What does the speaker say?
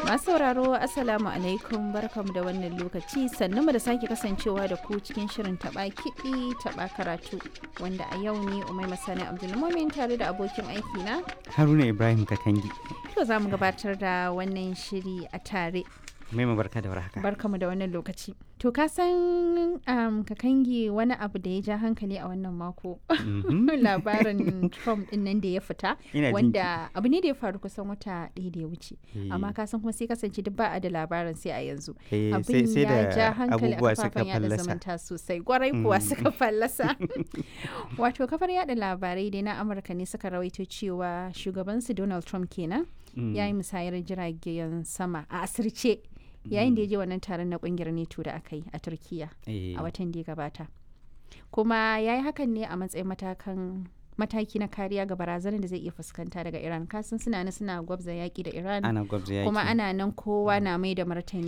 Masu sauraro Assalamu alaikum barkamu da wannan lokaci sannu mu da sake kasancewa da ku cikin shirin taba kiɗi taba karatu wanda a yau ne Umai Masani Abdulmumin tare da abokin aiki na Haruna Ibrahim Katangi. to za mu gabatar da wannan shiri a tare Mai barka da warhaka. barkamu da wannan lokaci to ka san um, kakangi wani abu da ya ja hankali a wannan mako Mhm. labarin Trump din nan da ya fita Ina jin wanda abu ne da ya faru kusan wata ɗaya da ya wuce Eh, amma ka san kuma sai kasance duk ba a da labarin sai a yanzu eh, sai abin sai ya ja da hankali a abubuwa suka kafafen yada fallasa. zumunta sosai gwarai kuwa Mm. suka fallasa wato kafar yada labarai dai na amurka ne suka rawaito cewa shugabansu donald trump kenan Mm. ya yi musayar jiragen sama a asirce yayin da ya je wannan taron na kungiyar neto da aka yi a turkiya Eh, a watan da ya gabata kuma ya yi hakan ne a matsayin matakan mataki na kariya ga barazanar da zai iya fuskanta daga iran kasan suna nan suna gwabza yaki da iran ana gwabza yaki. kuma ana nan kowa na mai da martani